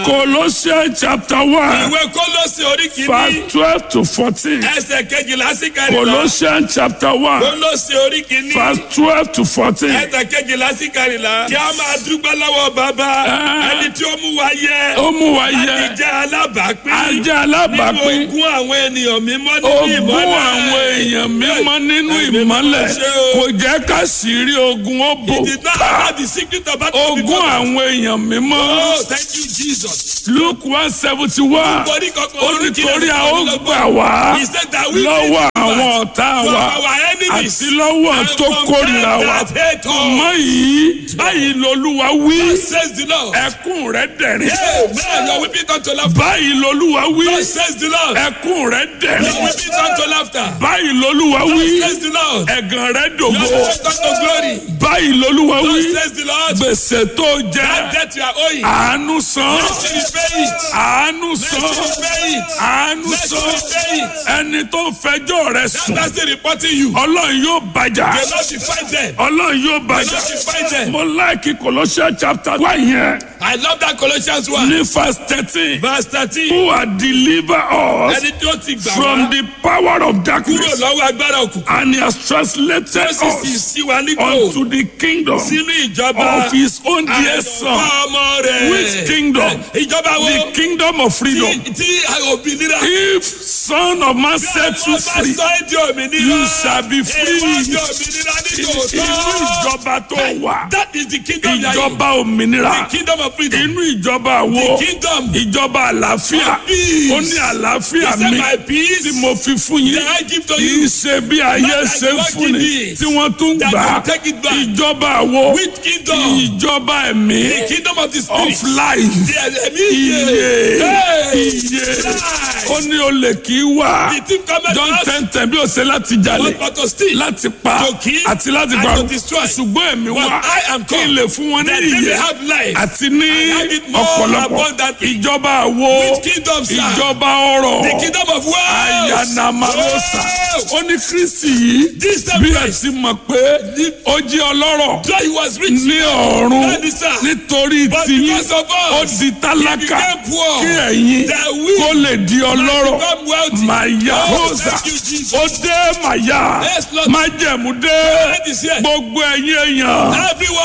Colossians chapter one ìwé kólósì orí kìíní verse twelve to fourteen. ẹsẹ̀ kejìlá sí kẹrìnlá Colossians chapter one kólósì orí kìíní verse twelve to fourteen. ẹsẹ̀ kejìlá sí kẹrìnlá kí a máa dúpẹ́ lọ́wọ́ bàbá Ah. ẹni tí ó mú wa yẹ Ó mú wa láti yẹ jẹ́ alábàápín ajá nínú alábàápín ogún àwọn ènìyàn mímọ́ nínú ogún ìmọ́lẹ̀ àwọn èèyàn mímọ́ nínú Ẹ̀mí ìmọ́lẹ̀ mímọ́ ṣe o. kò jẹ́ ká sì rí ogun ó bò He did not have the secret of battle ogún before. àwọn èèyàn mímọ́ Oh, thank you, Jesus. Luke one seventy one Nítorí kankan ó orí kìíní nítorí a ó ẹsẹ̀ gbà wá He said that we lọ́wọ́ will be àwọn delivered ọ̀tá from wa our enemies àti lọ́wọ́ and tó from kórìíra them wa that hate us. mọ́ yìí báyìí lolúwa wí Says the Lord. ẹkún rẹ dẹ̀rín Amen. You're weeping unto laughter. báyìí lolúwa wí God says the Lord. ẹkún rẹ You're dẹ̀rín weeping unto laughter. báyìí lolúwa God wí says the Lord. ẹ̀gàn rẹ You're dògbò weeping unto glory. báyìí lolúwa God wí says the Lord. gbèsè tó That jẹ debt you are owing. àánú san Let me pay it. àánú Let san me pay it. àánú Let san me pay it. ẹni tó ń fẹjọ́ rẹ That sùn person reporting you. ọlọ́run yóò bàjá The Lord will fight them. ọlọ́run yóò The bàjá Lord will fight them. mo láìkí Colossians chapter one yẹn I love that Colossians 1. ní verse thirteen Verse 13. who are deliver us Ẹni tí ó ti gbà from wá the power of kúrò darkness lọ́wọ́ agbára òkùnkùn. and he has translated Ó sì sì us sí wa nípò unto the kingdom sínú ìjọba of his own dear àyànfẹ́ son ọmọ rẹ̀. which kingdom Ìjọba wo the kingdom of freedom tí tí òmìnira. if son of man set you Wọ́n bá free sọ ẹ́ di òmìnira. you shall be free Ìwọ́n di òmìnira ní inú tòótọ́. ìjọba tó wà That is the kingdom you are in. ìjọba òmìnira The kingdom of freedom. inú ìjọba wo The kingdom ìjọba àlàáfíà of peace. ó ní àlàáfíà He said, mi "My peace tí mo fi fún yín that I give to kì í you." ṣe bí ayé Not like ṣe ń you fún ni give it. tí wọ́n tún That gbà á you take it back. ìjọba wo Which kingdom? ìjọba ẹ̀mí The kingdom of the of spirit. life The ẹ̀mí iye iye. Hey! iye Life. ó ní olè kì í wà The thief cometh John not ten ten bí ó ṣe láti jalè but for to steal. láti pa To kill àti láti and pa to destroy. ṣùgbọ́n ẹ̀mí But wá I am kí n come lè fún wọn ní that they may iye have life àti ní and have it more ọ̀pọ̀lọpọ̀ abundantly. ìjọba àwo Which kingdom, sir? ìjọba ọrọ̀ The kingdom of wealth. ayanamarosa Oh! ó ní kristi yìí This bí same ẹ Christ. ti mọ̀ pé ó jẹ́ ọlọ́rọ̀ So he was rich. ní ọ̀run That is, sir. nítorí But tiyín because of us, ó di tálákà he became poor. kí ẹ̀yin That we kó lè di ọlọ́rọ̀ become wealthy. màyà Oh, rosa thank you, Jesus. ó dé màyà Yes, Lord. májẹ̀mú dé That is here. gbogbo ẹ̀yin èèyàn. Everyone.